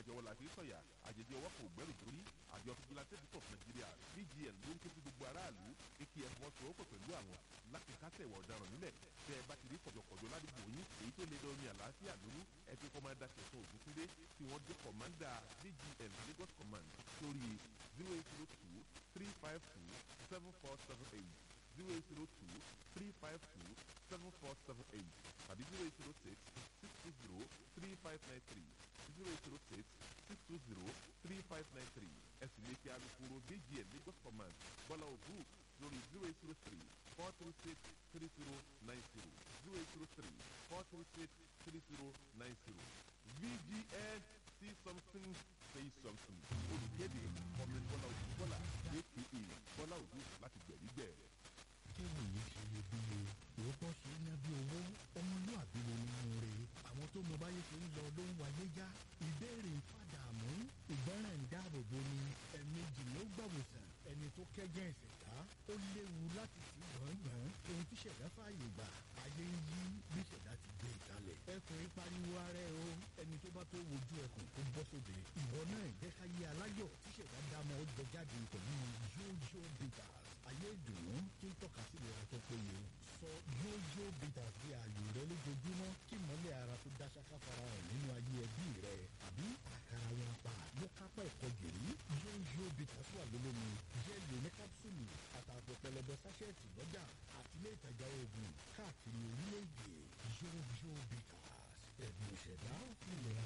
jọwọ́ la fi sọ̀yà àjèjì ọwọ́ kò gbẹ́rù dórí àjọ fìjìláńtẹ́ púpọ̀ nàìjíríà bgn ló ń ké sí gbogbo aráàlú kí ẹ fọwọ́sowọ́pọ̀ pẹ̀lú àwọn láti kásẹ̀ ìwà ọ̀daràn nílẹ̀ tẹ́ ẹ bá ti rí kọ̀jọ̀kọ̀jọ̀ ládùúgbò yín èyí tó lè dọ́ni àlàáfíà lóru ẹ fi kọ́mándà ṣẹ̀tún ògúntúndé tí wọ́n dé kọ̀mándà bgn lagos command sórí zero eight zero two three five two seven four seven eight zero eight zero two three five two seven four seven eight tàbí zero eight zero six six two zero three five nine three zero eight zero six six two zero three five nine three ẹ sì lè fi alukoro bgn lagos command bọ́lá ògùn lórí zero eight zero three four three six three zero nine zero zero eight zero three four three six three zero nine zero vgn see something say something olùkéde ọ̀gbìn bọ́lá ògùn bọ́lá aka bọ́lá ògùn láti gbẹ̀rígbẹ̀. kéwì yìí ṣe iyebíye òótọ́ ṣe é ná bí owó ọmọlúàbí ló nínú rẹ̀ àwọn tó mọ báyé ṣe ń lọ ló ń wáyé já ìbéèrè ń fàdàmú ìgbọràn ń dáàbò bo ni ẹ̀ẹ̀mejì ló gbàwòsàn ẹni tó kẹ́gẹ́ ìṣẹ̀dá ó léwu láti sí gbọ̀ngbọ̀n ohun tí ṣẹ̀dá fààyè gbà ayé ń yí bí ṣẹ̀dá ti gbé ìkalẹ̀ ẹkùn ìpariwo ara ẹ o ẹni tó bá tó wojú ẹkùn tó bọ́ sóde ìwọ náà jẹ́ ká yé aláyọ̀ tí ṣẹ̀dá dámọ̀ ó jẹ jáde pẹ̀lú yóyó bitters ayé ìdùnnú tí ń tọ́ka sí ìlera tó péye sọ yóyó bitters di ààyò rẹ lójoojúmọ́ kí mọ́lẹ̀ ara tó dá ṣáká farahàn nínú ayé ẹbí rẹ àbí àkàrà wọn pa ló kápá ẹ̀kọ́ gìrì yóyó bitters wà lólómi jẹ́ẹ̀lì oní kápsúlù àtàpọ̀ pẹlẹbẹ sáṣẹ́ẹ̀tì lọ́jà àti ilé ìtajà oògùn káàkiri orílẹ̀-èdè yóyó bitters ẹ̀bùn ìṣẹ̀dá ìlera